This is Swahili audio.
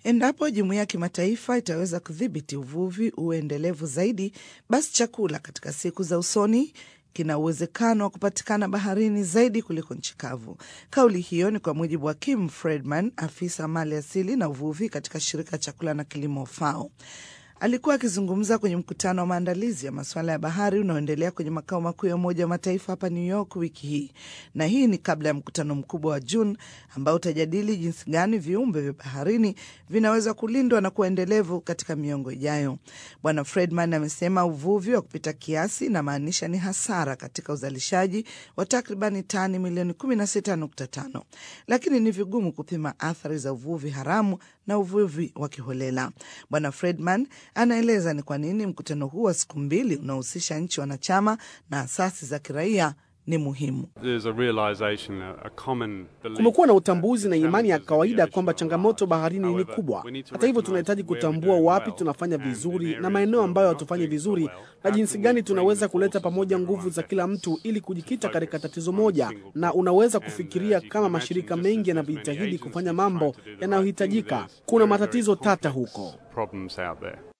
Endapo jumuiya ya kimataifa itaweza kudhibiti uvuvi uwe endelevu zaidi, basi chakula katika siku za usoni kina uwezekano wa kupatikana baharini zaidi kuliko nchi kavu. Kauli hiyo ni kwa mujibu wa Kim Friedman, afisa mali asili na uvuvi katika shirika la chakula na kilimo FAO. Alikuwa akizungumza kwenye mkutano wa maandalizi ya masuala ya bahari unaoendelea kwenye makao makuu ya Umoja wa Mataifa hapa New York wiki hii, na hii ni kabla ya mkutano mkubwa wa Juni ambao utajadili jinsi gani viumbe vya baharini vinaweza kulindwa na kuwa endelevu katika miongo ijayo. Bwana Friedman amesema uvuvi wa kupita kiasi inamaanisha ni hasara katika uzalishaji wa takribani tani milioni 16.5, lakini ni vigumu kupima athari za uvuvi haramu na uvuvi wa kiholela. Bwana Friedman anaeleza ni kwa nini mkutano huu wa siku mbili unaohusisha nchi wanachama na asasi za kiraia ni muhimu. Kumekuwa na utambuzi na imani ya kawaida kwamba changamoto baharini ni kubwa. Hata hivyo, tunahitaji kutambua wapi tunafanya vizuri na maeneo ambayo hatufanyi vizuri, na jinsi gani tunaweza kuleta pamoja nguvu za kila mtu ili kujikita katika tatizo moja. Na unaweza kufikiria kama mashirika mengi yanajitahidi kufanya mambo yanayohitajika, kuna matatizo tata huko.